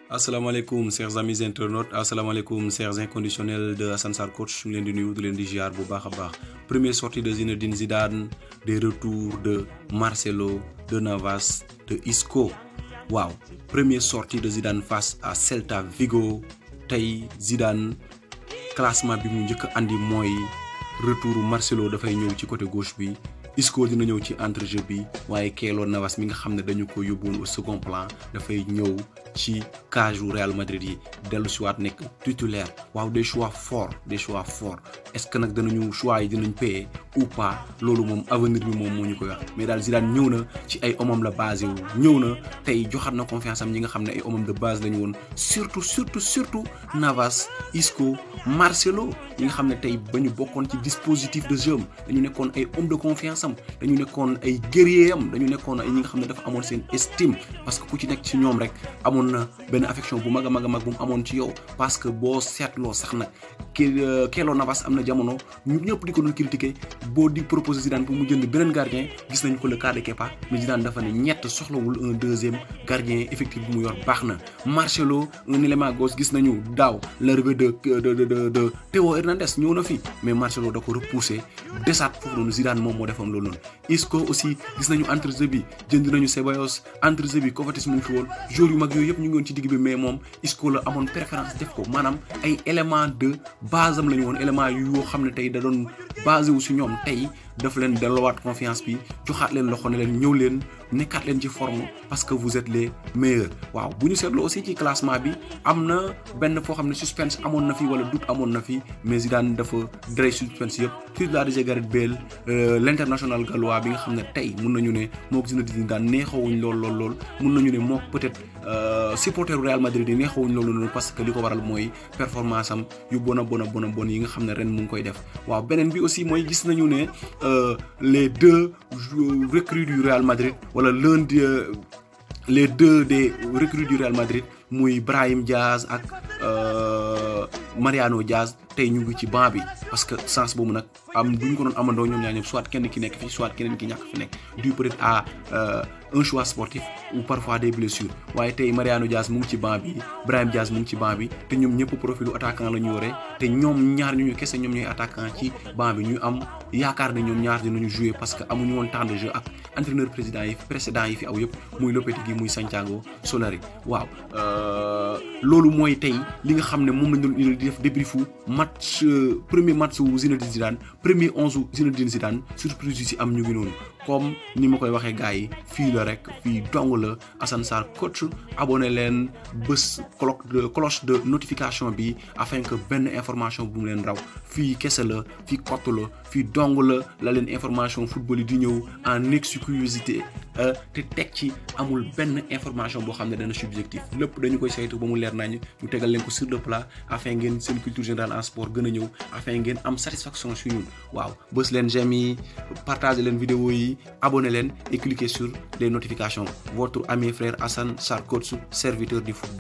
asalaamaaleykum chers amis internautes asalaamaaleykum chers inconditionnels de Assane Sarr coach ñu leen di nuyu di leen di ziar bu baax a baax première sortie de Zinedine Zidane des retours de Marcelo de Navas de Isco waaw première sortie de Zidane face à Celta Vigo tey Zidane classement bi mu njëkk a andi mooy retour Marcelo dafay ñëw ci côté gauche bi Isco dina ñëw ci entrejeu bi waaye Keylor Navas mi nga xam ne dañu ko yóbbuwoon au second plan dafay ñëw ci cage u Real Madrid yi dellu si waat nekk titulaire waaw des choix forts des choix forts est-ce que nag danañu choix yi dinañ payer ou pas loolu moom avenir bi moom moo ñu koy wax mais daal Zidane ñëw na ci ay homam la basé wu ñëw na tey joxaat na confiance am ñi nga xam ne ay homam de base lañu woon surtout surtout surtout Navas Isco Marcelo ñi nga xam ne tey ba ñu bokkoon ci dispositif de jeu am dañu nekkoon ay homme de confiance am dañu nekkoon ay guerrier am dañu nekkoon ay ñi nga xam ne dafa amoon seen estime parce que ku ci nekk ci ñoom rek amoon na benn affection bu mag a mag a mag bu mu amoon ci yow parce que boo seetloo sax nag ki Keylor Navas am na jamono ñu ñëpp di ko doon critiquer boo di proposer Zidane pour mu jënd beneen gardien gis nañ ko le cas de Kepa mais Zidane dafa ne ñett soxlawul un deuxième gardien effectif bu mu yor baax na Marcelo un élément gauche gis nañu daaw l'arrivée de de de de Théo Hernandez ñëw na fi mais Marcelo da ko repousser desaat foofu noonu Zidane moom moo defoon loolu noonu Isco aussi gis nañu entrejeu bi jënd nañu Ceballos entrejeu bi Kovacic mu ngi fi woon joueurs yu mag yooyu yëpp ñu ngi woon ci digg bi mais moom Isco la amoon préférence def ko maanaam ay élément de base am la ñu woon élément yu yoo xam ne tey da doon basé wu si ñoom tey daf leen delluwaat confiance bi joxaat leen loxo ne leen ñëw leen nekkaat leen ci forme parce que vous êtes les meilleurs waaw bu ñu seetloo aussi ci classement bi am na benn foo xam ne suspense amoon na fi wala doute amoon na fi mais Zidane dafa dray suspense yëpp titularisé Gareth Bale l'international gallois bi nga xam ne tey mun nañu ne moo ko Zinedine Zidane neexawuñ lool lool lool mun nañu ne moo peut-être supporter Real Madrid yi neexawuñ loolu noonu parce que li ko waral mooy performance am yu bon a bon a bon a bon yi nga xam ne ren mu ngi koy def waaw beneen bi aussi mooy gis nañu ne les deux recrues du Real Madrid wala l'un de les deux des recrues du Real Madrid muy Brahim Diaz ak Mariano Diaz tey ñu ngi ci banc bi parce que sens boobu nag am du ñu ko doon amandoo ñoom ñaar ñëpp soit kenn ki nekk fi soit keneen ki ñàkk fi nekk dû peut-être à un choix sportif ou parfois des blessures waaye tey Mariano Diaz mu ngi ci banc bi Brahim Diaz mu ngi ci banc bi te ñoom ñëpp profilu attaquant la ñu yore te ñoom ñaar ñu ñu kese ñoom ñooy attaquant ci banc bi ñu am yaakaar ne ñoom ñaar dinañu jouer parce que amuñu woon temps de jeu ak entraîneur président yi précédent yi fi aw yëpp muy Lopetegui muy Santiago Solari waaw loolu mooy tey li nga xam ne moom lañ doon di def débriefu match premier match wu Zinedine Zidane premier onze wu Zinedine Zidane surprise yi si am ñu ngi noonu comme ni ma koy waxee gars yi fii la rek fii dong la Assane Sarr coach abonné leen bés cloche de cloche de notification bi afin que benn information bu mu leen raw fii kese la fii kott la fii dong la la leen information football yi di ñëw en exclusivité te teg ci amul benn information boo xam ne dana subjectif lépp dañu koy saytu ba mu leer nañ ñu tegal leen ko sur le plat afin ngeen seen culture générale en sport gën a ñëw afin ngeen am satisfaction su ñun waaw bës leen j'aime yi partager leen vidéo yi abonnez leen et cliquez sur les notifications votre ami frère Assane Sarr coach serviteur du football